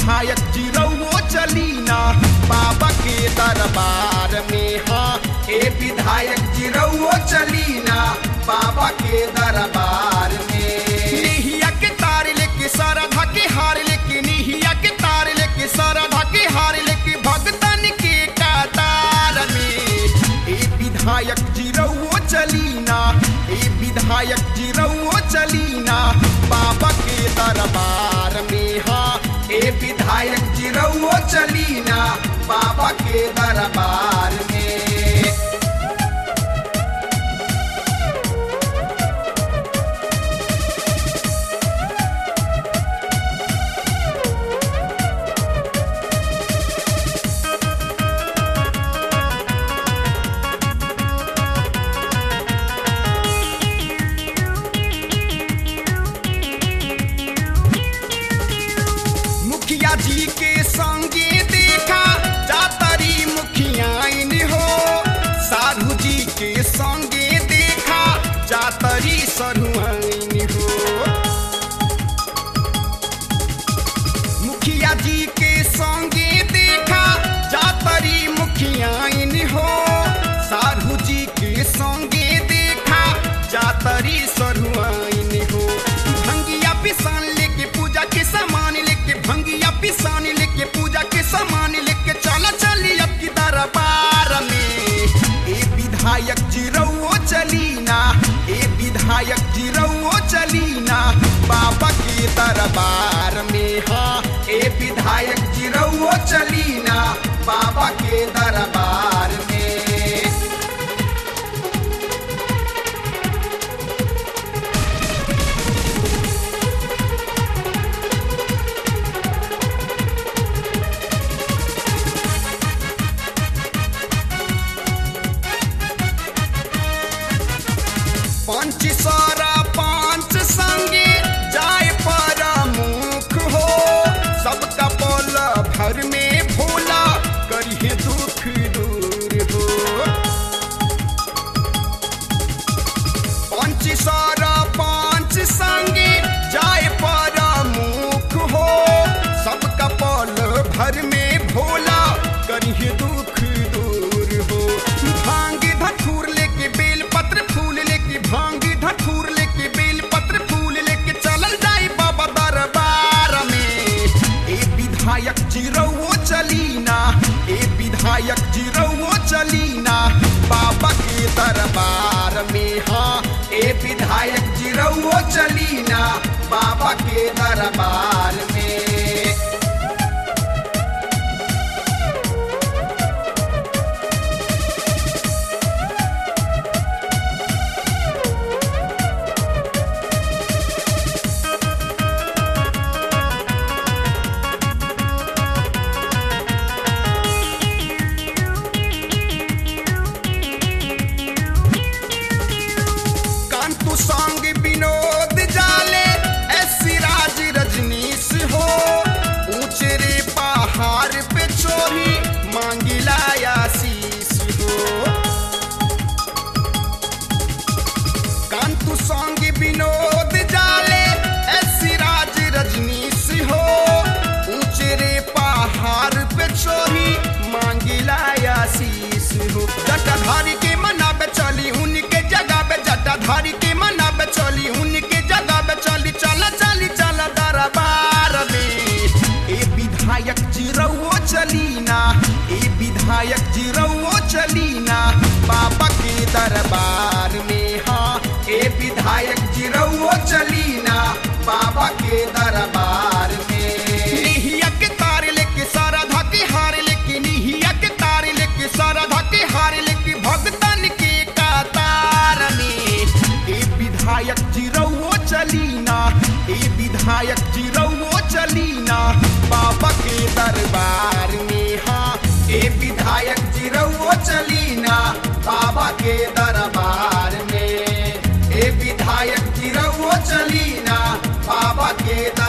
विधायक जिरौओ चलीना बाबा के दरबार में हाँ ए विधायक जिरौओ चलीना बाबा के दरबार में निहिया के तार लेके सरधा के हार लेके निहिया के तार लेके सरधा के हार लेके भगतन के कतार में ए विधायक जिरौओ चलीना ए विधायक जिरौओ चलीना बाबा के दरबार में हाँ ए विधायक जिरौओ चलीना बाबा के दरबार में मुखिया जी के संगे देखा जातरी मुखियाइन हो साधु जी के संगे देखा जातरी सरुआइन हो मुखिया जी के संगे देखा जातरी मुखियाइन हो साधु जी के संगे देखा जातरी सरुआइन हो भंगिया पिसान लेके पूजा के सामान लेके भंगिया पिसान लेके पूजा के सामान लेके चला चली अब की दरबार में ए विधायक जिरौओ चलीना ए विधायक जिरौओ चलीना बाबा के दरबार में हाँ ए विधायक जिरौओ चलीना बाबा के दरबार में पंच सारा पांच संगे जाय पर मुख हो सबका बोल भर में भोला करिए दुख दूर हो पंच सारा पांच संगे जाय पर मुख हो सबका पल भर में भोला करिए दुख दूर हो भांग धतूर लेके बेल पत्र फूल लेके भांग धतूर लेके बेल पत्र फूल लेके चलल जाई बाबा दरबार में ए विधायक जिरौओ चलीना ए विधायक जिरौओ चलीना बाबा के दरबार में हाँ ए विधायक जिरौओ चलीना बाबा के दरबार में कांतु सांग विनोद जाले ऐसी राज रजनीश हो ऊंचे रे पहाड़ पे चोरी मांगिला आशीष हो कांतु सांग विनोद जाले ऐसी राज रजनीश हो ऊंचे रे पहाड़ पे चोरी मांगिला आशीष हो जटाधारी के मनाबे चली उनके जगह पे जटाधारी के मनाबे चली उनके जगह पे चली चला चली चला दरबार में ए विधायक जिरौओ चलीना ए विधायक जिरौओ चलीना बाबा के दरबार में हाँ ए विधायक जिरौओ चलीना बाबा के दरबार में निहिया के तार लेके सारा धाके हार लेके निहिया के तार लेके सारा धाके हार लेके भगतन के कतार में ए विधायक जिरौओ चलीना ए विधायक जिरौओ चलीना बाबा के दरबार में हाँ ए विधायक जिरौओ चलीना बाबा के दरबार में ए विधायक जिरौओ चलीना बाबा के